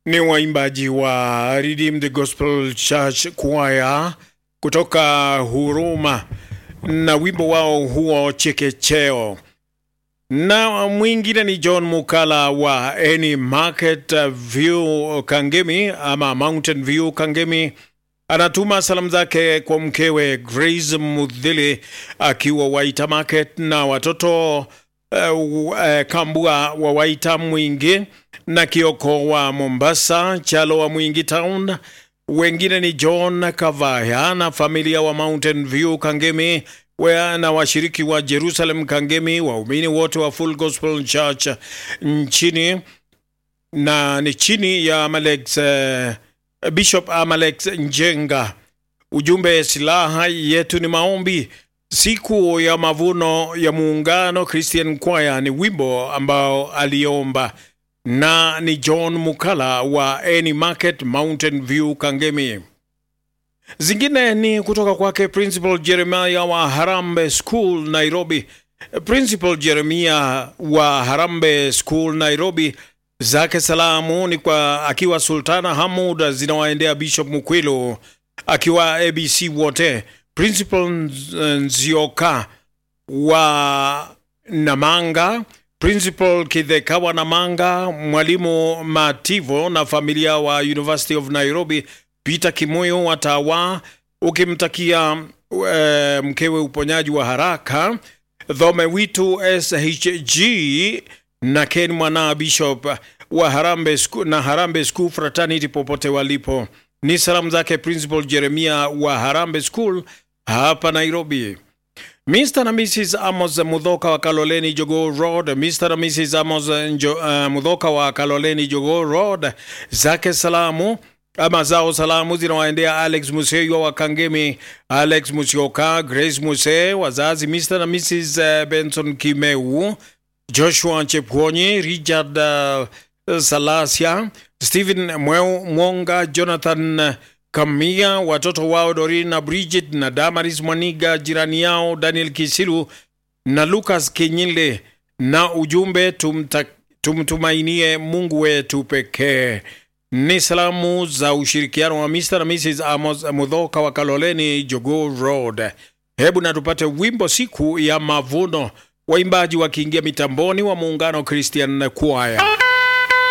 ni waimbaji wa Redeemed Gospel Church Choir kutoka Huruma na wimbo wao huo Chekecheo, na mwingine ni John Mukala wa Any Market View Kangemi ama Mountain View Kangemi anatuma salamu zake kwa mkewe Grace Mudhili akiwa Waita Market na watoto uh, uh, Kambua wa Waita Mwingi na Kioko wa Mombasa, Chalo wa Mwingi Town. Wengine ni John Kavaya na familia wa Mountain View Kangemi wea na washiriki wa Jerusalem Kangemi, waumini wote wa Full Gospel Church nchini na ni chini ya Amalex uh, Bishop Amalex Njenga. Ujumbe, silaha yetu ni maombi. Siku ya mavuno ya muungano Christian Choir ni wimbo ambao aliomba, na ni John Mukala wa Any Market Mountain View Kangemi. Zingine ni kutoka kwake Principal Jeremiah wa Harambe School Nairobi. Principal Jeremiah wa Harambe School Nairobi zake salamu ni kwa akiwa Sultana Hamud zinawaendea Bishop Mukwilo akiwa ABC wote, Principal Nzioka wa Namanga, Principal Kidhekawa Namanga, Mwalimu Mativo na familia wa University of Nairobi, Peter Kimoyo wa Tawa, ukimtakia uh, mkewe uponyaji wa haraka, Dhome Witu SHG na Ken Mwana Bishop wa Harambe School, na Harambe School Fraternity popote walipo. Ni salamu zake Principal Jeremia wa Harambe School hapa Nairobi. Mr. na Mrs. Amos Mudhoka wa Kaloleni Jogo Road, Mr. na Mrs. Amos Njo, uh, Mudhoka wa Kaloleni Jogo Road, zake salamu ama zao salamu zinawaendea Alex Museyo wa Kangemi, Alex Musioka, Grace Muse, wazazi Mr. na Mrs. Benson Kimeu, Joshua Chepkwonyi, Richard uh, Salasia, Stephen Mweu Mwonga, Jonathan Kamia, watoto wao Dorin na Bridget na Damaris Mwaniga, jirani yao Daniel Kisilu na Lucas Kinyile, na ujumbe tumta, tumtumainie Mungu wetu pekee. Ni salamu za ushirikiano wa Mr. na Mrs. Amos Mudhoka wa Kaloleni Jogoo Road. Hebu na tupate wimbo siku ya mavuno, waimbaji wakiingia mitamboni wa muungano Christian Choir.